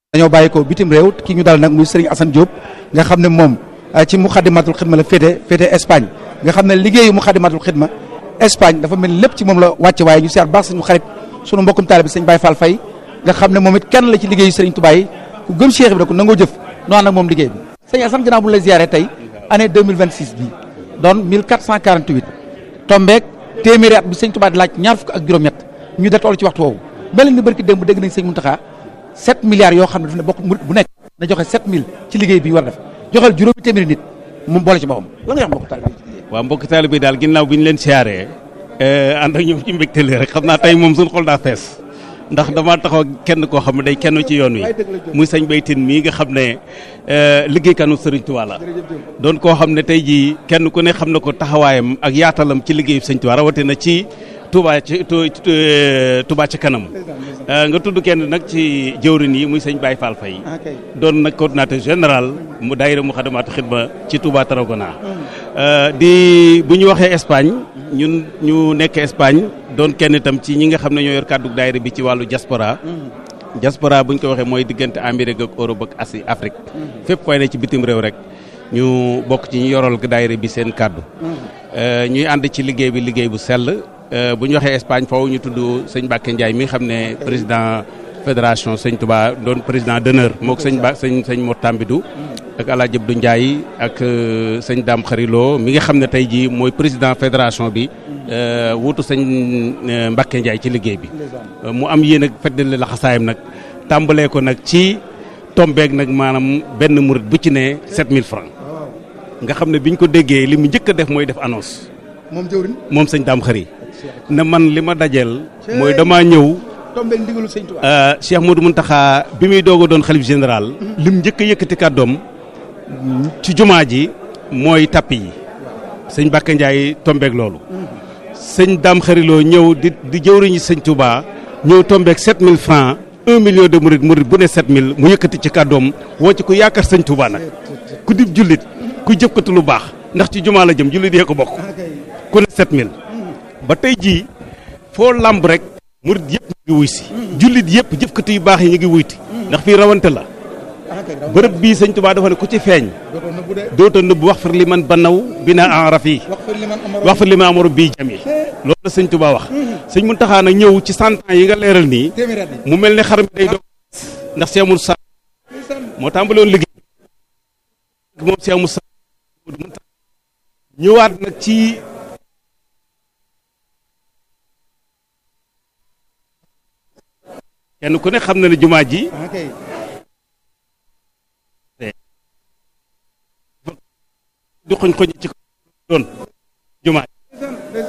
dañoo bàyyi ko bitim réew ki ñu dal nag muy Serigne Assane Diop nga xam ne moom ci Muxaddamatul Xidma la féete féete Espagne nga xam ne liggéeyu Muxaddamatul Xidma Espagne dafa mel lépp ci moom la wàcce waaye ñu seet baax suñu xarit sunu mbokkum taalibe bi sëñ Baye Fall Faye nga xam ne moom it kenn la ci liggéeyu Serigne Touba yi ku gëm Cheikh bi da ko nangoo jëf noo ànd ak moom liggéey bi sëñ Assane ginnaaw bu ñu la ziaré tey année 2026 bi doon 1448 tombeek téeméeri at bi sëñ Touba di laaj ñaar fukk ak juróom-ñett ñu de toll ci waxtu woowu mel ni barki démb dégg nañ sëñ Mountakha 7 milliards yoo xam ne daf ne bokk murit bu nekk na joxe 7000 ci liggéey bi ñu war a def joxal juróomi téeméeri nit moom boole ci boppam la nga wax mbokk taalibe yi waaw mbokk taalibe bi daal ginnaaw bi ñu leen siyaaree ànd ak ñoom ci mbégte li rek xam naa tey moom suñu xol daa fees ndax damaa taxaw kenn koo xam ne day kenn ci yoon wi muy sëñ baytin mii nga xam ne liggéeykanu Sëriñ Tuubaa la doon koo xam ne tey jii kenn ku ne xam na ko taxawaayam ak yaatalam ci liggéeyu Sëriñ Tuubaa rawatina ci Touba ci Touba ci kanam nga tudd kenn nag ci jëwrin yi muy sëñ Baye Fall Faye doon nag coordinateur général mu daayira mu xadamaatu xidma ci Touba Tarragona di bu ñu waxee Espagne ñun ñu nekk Espagne doon kenn itam ci ñi nga xam ne ñoo yor kàddu daayira bi ci wàllu diaspora diaspora bu ñu ko waxee mooy diggante Amérique ak Europe ak Asie Afrique fépp fay ne ci bitim réew rek ñu bokk ci ñu yoral daayira bi seen kàddu ñuy ànd ci liggéey bi liggéey bu sell bu ñu waxee Espagne foofu ñu tudd sëñ Mbacke Ndiaye mi xam ne président fédération sëñ Touba doon président d'honneur mook sëñ Ba sëñ sëñ Mor Tambidou ak El Hadj Abdou Ndiaye ak sëñ Dame Xarilo mi nga xam ne tey jii mooy président fédération bi wuutu sëñ Mbacke Ndiaye ci liggéey bi. mu am yéen ak feddali la xasaayam nag tàmbalee ko nag ci tombeeg nag maanaam benn murit bu ci ne 7000 francs nga xam ne biñ ko déggee li mu njëkk a def mooy def annonce. moom jëwrin moom sëñ Dame Xari na man li ma dajeel mooy damaa ñëw tombeeg ndigalu sëñ Touba Cheikh Modou Mountakha bi muy doog a doon xalif général lim njëkk a yëkkati kàddoom ci jumaa ji mooy tappi yi sëñ Bakka Ndiaye tombeeg loolu sëñ Dame Xariloo ñëw di di jëwriñu sëñ Touba ñëw tombeeg 7000 francs un million de murid murid bu ne 7000 mu yëkkati ci kàddoom woo ci ku yaakaar sëñ Touba nag ku dib jullit ku jëfkatu lu baax ndax ci jumaa la jëm jullit yee ko bokk ku ne 7000 ba tey jii foo lamb rek murid yëpp ñu ngi wuy si jullit yëpp jëfkati yu baax yi ñu ngi wuyti ndax fii rawante la bërëb bii sëñ Tuubaa dafa ne ku ci feeñ dootoo nëbb wax far li man banaw bi na enraf yi wax far li man amaru bii jami loolu la sëñ Tuubaa wax sëñ Muntaxaa nag ñëw ci cent ans yi nga leeral nii mu mel ne xar mi day doog ndax Cheikh Moussa moo tàmbali woon liggéey moom Cheikh Moussa ñëwaat nag ci kenn ku ne xam na ne jumaa ji di xoñ xoñ ci doon jumaa ji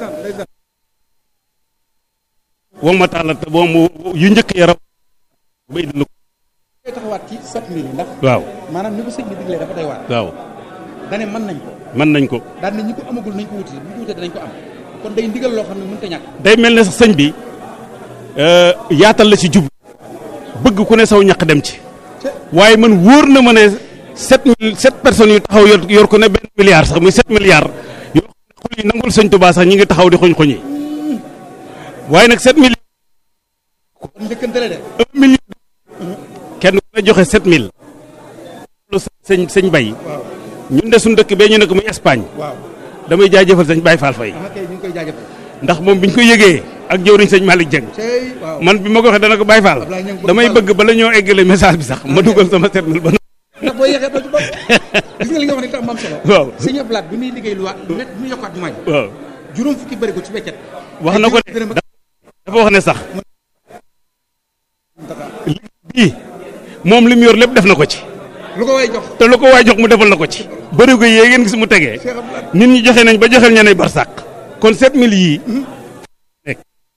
woo ma taala te boo mu yu njëkk yaram ba indi lu koy taxawaat ci 7000 ndax waaw maanaam ni ko sëñ bi diglee dafa day waar waaw dane mën nañ ko mën nañ ko daan ne ñi ko amagul nañ ko wuti bu ñu ko wutee danañ ko am kon day ndigal loo xam ne mënut a ñàkk day mel ne sax sëñ bi yaatal la ci jub bëgg ku ne saw ñaq dem ci waaye man wóor na ma ne sept mille sept personnes yu taxaw yor yor ko ne benn milliard sax muy sept milliards yoo xam ne xol yi nangul sëñ Tuubaa sax ñi ngi taxaw di xoñ xoñi waaye nag sept mille kon njëkkante la de un million kenn ku ne joxe sept mille loolu sëñ sëñ bay waaw ñun de suñu dëkk bee ñu ne ko muy Espagne waaw damay jaajëfal sëñ Baye Fall Faye ama kay ñu ngi koy jaajëfal ndax moom biñ ko yëgee ak jëwriñ sëñ Malick Dieng tey waaw man bi ma ko waxee dana ko Baye Fall Ablaye Niang bëgg damay Fall. bëgg bala ñoo eggale message bi sax ma dugal sama sept mille ba ndax boo yeexee doo ci bopp gis nga li nga wax ne tax mam solo waaw sëñ Ablaat bi muy liggéey lu waat lu net bi muy yokkaat jumaa ji waaw juróom fukki bëri ko ci weccet wax na ko de dërëm ak dafa wax ne sax bii moom li mu yor lépp def na ko ci lu ko way jox te lu ko waay jox mu defal na ko ci bëri ko yee ngeen gis mu tegee Cheikh Ablaat nit ñi joxe nañ ba joxel ñeneen barsàq kon sept mille yii nekk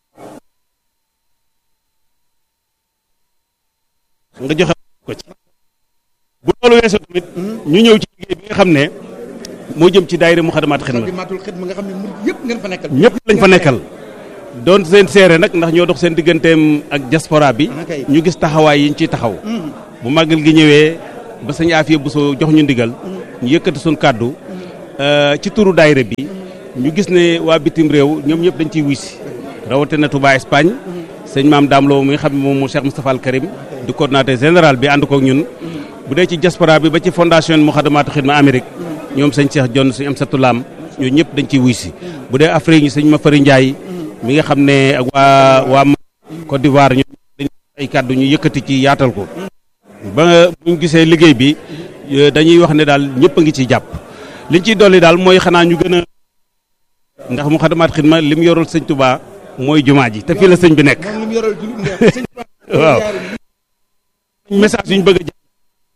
nga joxe ko ci bu loolu weesoo tamit ñu ñëw ci liggéey bi nga xam ne moo jëm ci daayira Muxaddamaat Xidma di maatul xidma nga xam ne murid yëpp ngeen fa nekkal ñëpp lañ fa nekkal doon seen seere nag ndax ñoo dox seen digganteem ak diaspora bi Ah, kay. ñu gis taxawaay yi ñu ciy taxaw bu màggal gi ñëwee ba sëñ Afiya Buso jox ñu ndigal ñu yëkkati suñ kàddu euh, ci turu daayira bi ñu gis ne waa bitim réew ñoom ñëpp dañ ciy wuy si rawatina Touba Espagne sëñ maam Dame Lo mi nga xam ne moom mu Cheikh Moustapha Al Karim di coordonnateur général bi ànd kook ñun bu dee ci diaspora bi ba ci fondation Moukhaddamatoul Khidma Amérique ñoom sëñ Cheikh Jonn sëñ Amsatou Lam ñoo ñëpp dañ ciy wuy si bu dee Afrique ñi sëñ Mafari Ndiaye mi nga xam ne ak waa waa Côte d'Ivoire ñoom dañ ay kàddu ñu yëkkati ci yaatal ko ba buñ gisee liggéey bi dañuy wax ne daal ñëpp a ngi ciy jàpp liñ ciy dolli daal mooy xanaa ñu gën a ndax Moukhaddamatoul Khidma li mu yorul sëñ Touba mooy jumaa ji te fii la sëñ bi nekk waaw message yu ñu bëgg a jàpp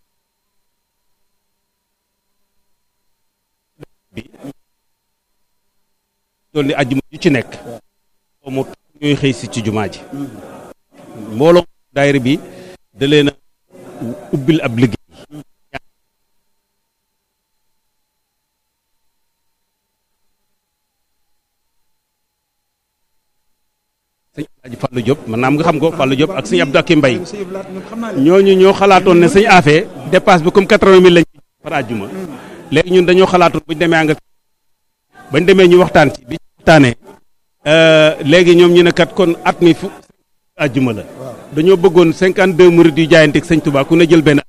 dool ni ajjuma ju ci nekk mu ñooy xëy si ci jumaa ji mbooloo daayira bi da leen a ubbil ab liggéey sëñ Alaaji Fallou Diop man naam nga xam ko Fallou Diop ak sëñ Abdou Akim Mbaye ñooñu ñoo xalaatoon ne sëñ Afé dépasse bi comme quatre-vingt mille lañ par àjjuma léegi ñun dañoo xalaatoon buñ demee nga bañ demee ñu waxtaan ci bi ñu waxtaanee léegi ñoom ñu ne kat kon at mi fu àjjuma la dañoo bëggoon cinquante deux murid yu jaayanteeg sëñ Touba ku ne jël benn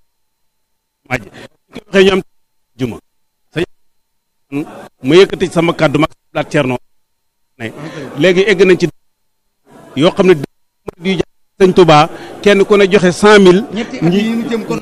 maaj ko waxee ñu am àjjuma sëñ mu yëkkati sama kàddu mag laat Cerno léegi egg nañ ci yoo xam ne murid yu jaayanteeg sëñ Touba kenn ku ne joxe cent mille ñi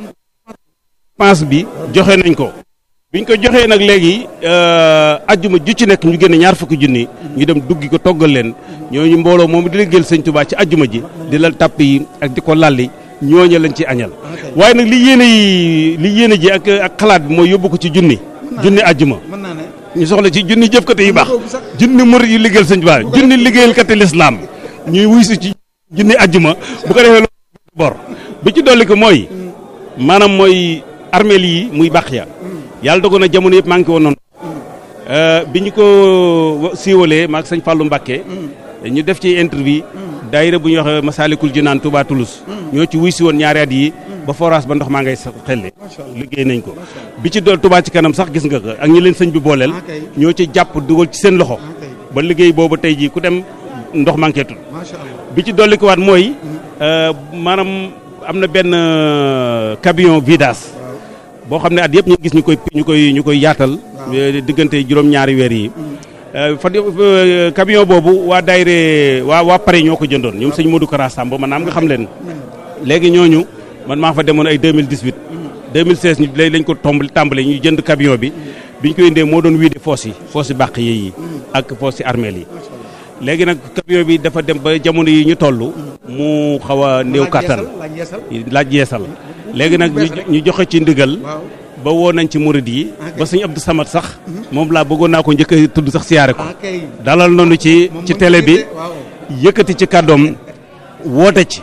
pense bi joxe nañ ko biñ ko joxee nag léegi ajjuma ju ci nekk ñu génne ñaar fukki junni ñu dem duggi ko toggal leen ñooñu mbooloo moom di liggéeyal sëñ Touba ci ajjuma ji di lal tàpp yi ak di ko lalli ñooñu lañ ci añal waaye nag li yéene yi li yéene ji ak ak xalaat bi mooy yóbbu ko ci junni junni ajjuma ñu soxla ci junni jëfkate yu baax junni murid yu liggéeyal sëñ Touba junni liggéeyalkati lislaam ñuy wuy si ci junni ajjuma bu ko defee loolu bor bi ci dolli ko mooy maanaam mooy armeel yi muy baax ya yàlla dogoon na jamono yëpp maa ngi ko woon noonu bi ñu ko siiwalee maag sëñ Fallou Mbacké ñu def ci interview daayira bu ñuy wax Masalikul Jinaan Touba Toulouse ñoo ci wuy si woon ñaari at yi ba forage ba ndox maa ngay xelle liggéey nañ ko bi ci dool Touba ci kanam sax gis nga ko ak ñi leen sëñ bi booleel ñoo ci jàpp dugal ci seen loxo ba liggéey boobu tey jii ku dem ndox manqué tul bi ci dolli ko waat mooy maanaam am na benn camion vidas boo xam ne at yëpp ñu gis ñu koy ñu koy ñu koy yaatal diggante juróom-ñaari weer yi fa camion boobu waa daayre waa waa pare ñoo ko jëndoon ñoom sëñ Modou Kara Samb man naam nga xam leen léegi ñooñu man maa fa demoon ay 2018 2016 ñu léegi lañ ko tombali tàmbale ñu jënd camion bi biñ ko indee moo doon wiide foos yi foos yi bàq yi ak foos yi armeel yi léegi nag camion bi dafa dem ba jamono yi ñu toll mu xaw a néew kàttan laaj yeesal léegi nag ñu joxe ci ndigal ba woo nañ ci murid yi ba sëñ Abdou Samad sax moom laa bëggoon naa ko njëkk a tudd sax siyaare ko dalal noonu ci ci télé bi yëkkati ci kàddoom woote ci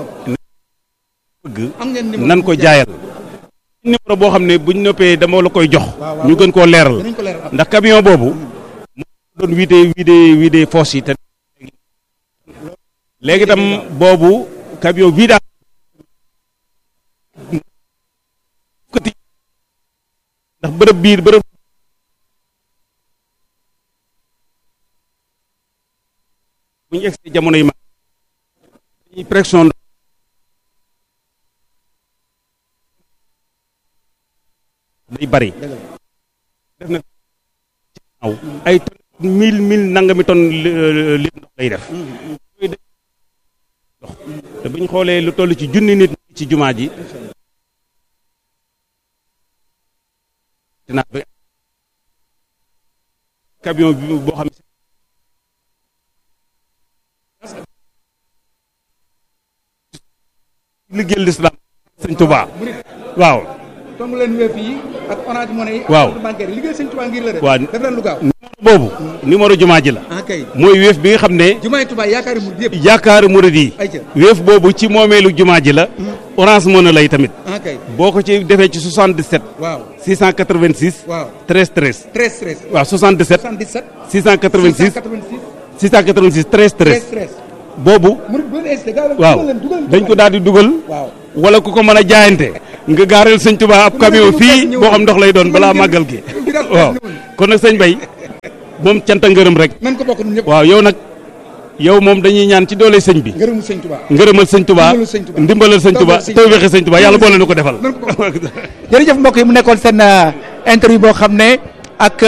bëgg nan ko jaayal numéro boo xam ne buñ noppee dama la koy jox ñu gën koo leeral ndax camion boobu doon wiide wiide wiide foos yi te léegi tam boobu camion vide ndax bërëb biir bërëb bu ñu egsi jamono yi ma dañuy pression day bari def na aw ay mille mille nangami tonne li ndox lay def dox te bu ñu xoolee lu toll ci junni nit ci jumaa ji dinaa ba camion bi boo xam ne liggéeyal lislaam sëñ Tuubaa waaw tomb leen wéef yi ak orange money yi waaw bancaire liggéey sëñ Tuubaa ngir la def waaw def leen lu gaaw numéro boobu numéro jumaa ji la ah kay mooy wéef bi nga xam ne jumaay Tuubaa yaakaari mu yëpp yaakaaru murid yi ayca wéef boobu ci moomeelu jumaa ji la orange money lay tamit ah kay boo ko ci defee ci 77 waaw 686 waaw 13 13 13 13 waaw 77 77 686 686 686 13 13 13 13 boobu murid bu leen hésité gaaw leen waaw dugal leen dugal dañ ko daal di dugal waaw wala ku ko mën a jaayante nga gaareel sëñ Tuubaa ab camion fii boo xam ndox lay doon balaa màggal gi waaw kon nag sëñ Bay moom canta ngërëm rek nan ko bokk ñun ñëpp waaw yow nag yow moom dañuy ñaan ci doole sëñ bi ngërëmu sëñ Tuubaa ngërëmal sëñ Tuubaa Ndimbalal sëñ Tuubaa. ndimbalal sëñ Tuubaa Tawfeex sëñ tawfeexi sëñ Tuubaa yàlla boole nu ko defal jërëjëf mbokk yi mu nekkoon seen interview boo xam ne ak